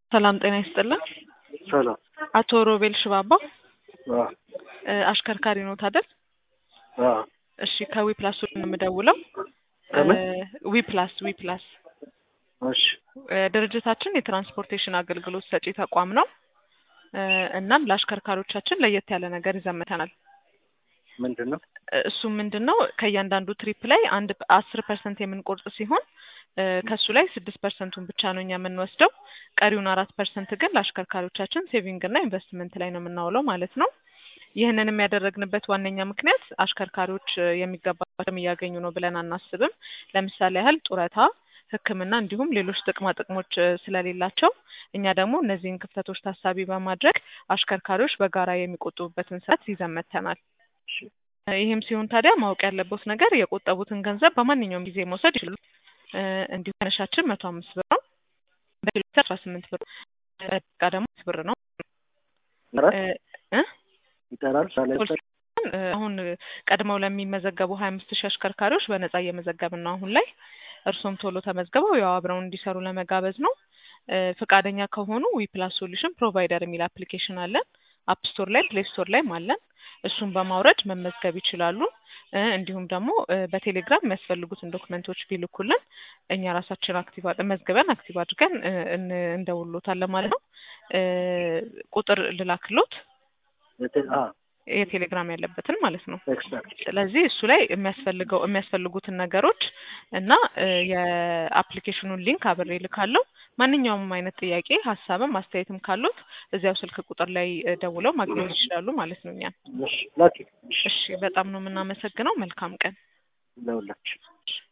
ሰላም ጤና ይስጥልን። ሰላም አቶ ሮቤል ሽባባ አ እ አሽከርካሪ ኖት አይደል? አ እሺ ከዊ ፕላስ ነው የምደውለው። ከምን? ዊ ፕላስ ዊ ፕላስ እሺ እ ድርጅታችን የትራንስፖርቴሽን አገልግሎት ሰጪ ተቋም ነው። እ እናም ለአሽከርካሪዎቻችን ለየት ያለ ነገር ይዘን መጥተናል። ምንድን ነው? እሱም ምንድን ነው ከእያንዳንዱ ትሪፕ ላይ አንድ አስር ፐርሰንት የምንቆርጥ ሲሆን እ ከእሱ ላይ ስድስት ፐርሰንቱን ብቻ ነው እኛ የምንወስደው። ቀሪውን አራት ፐርሰንት ግን ለአሽከርካሪዎቻችን ሴቪንግ እና ኢንቨስትመንት ላይ ነው የምናውለው ማለት ነው። ይህንንም ያደረግንበት ዋነኛ ምክንያት አሽከርካሪዎች እ የሚገባቸውን እያገኙ ነው ብለን አናስብም። ለምሳሌ ያህል ጡረታ፣ ሕክምና እንዲሁም ሌሎች ጥቅማ ጥቅሞች እ ስለሌላቸው እኛ ደግሞ እነዚህን ክፍተቶች ታሳቢ በማድረግ አሽከርካሪዎች በጋራ የሚቆጥቡበትን ስርዓት ይዘን መጥተናል። እሺ እ ይህም ሲሆን ታዲያ ማወቅ ያለበት ነገር የቆጠቡትን ገንዘብ በማንኛውም ጊዜ መውሰድ ይችላሉ። እ እንዲሁም መነሻችን መቶ አምስት ብር ነው። በኪሎ ሜትር አስራ ስምንት ብር በደቂቃ ደግሞ አምስት ብር ነው። ይጠራል እ እ ይጠራል ሳላ ይጠራል እ አሁን ቀድመው ለሚመዘገቡ ሀያ አምስት ሺህ አሽከርካሪዎች በነጻ እየመዘገብን ነው አሁን ላይ። እርሶም ቶሎ ተመዝግበው ያው አብረውን እንዲሰሩ ለመጋበዝ ነው። እ ፈቃደኛ ከሆኑ ዊ ፕላስ ሶሉሽን ፕሮቫይደር የሚል አፕሊኬሽን አለን። አፕ ስቶር ላይ ፕሌይ ስቶር ላይም አለን። እሱን በማውረድ መመዝገብ ይችላሉ። እ እንዲሁም ደግሞ እ በቴሌግራም የሚያስፈልጉትን ዶክመንቶች ቢልኩልን እኛ ራሳችን አክቲቭ አድ- መዝግበን አክቲቭ አድርገን እ እን- እንደውሎታለን ማለት ነው። እ ቁጥር ልላክሎት የቴ- አ የቴሌግራም ያለበትን ማለት ነው። ኤክስፐርት ስለዚህ እሱ ላይ የሚያስፈልገው የሚያስፈልጉትን ነገሮች እና እ የአፕሊኬሽኑን ሊንክ አብሬ ልካለሁ። ማንኛውም አይነት ጥያቄ፣ ሀሳብም አስተያየትም ካሉት እዚያው ስልክ ቁጥር ላይ እ ደውለው ማግኘት ይችላሉ ማለት ነው እኛን። እሺ ላኪ እሺ እሺ፣ በጣም ነው የምናመሰግነው። መልካም ቀን። ለሁላችሁ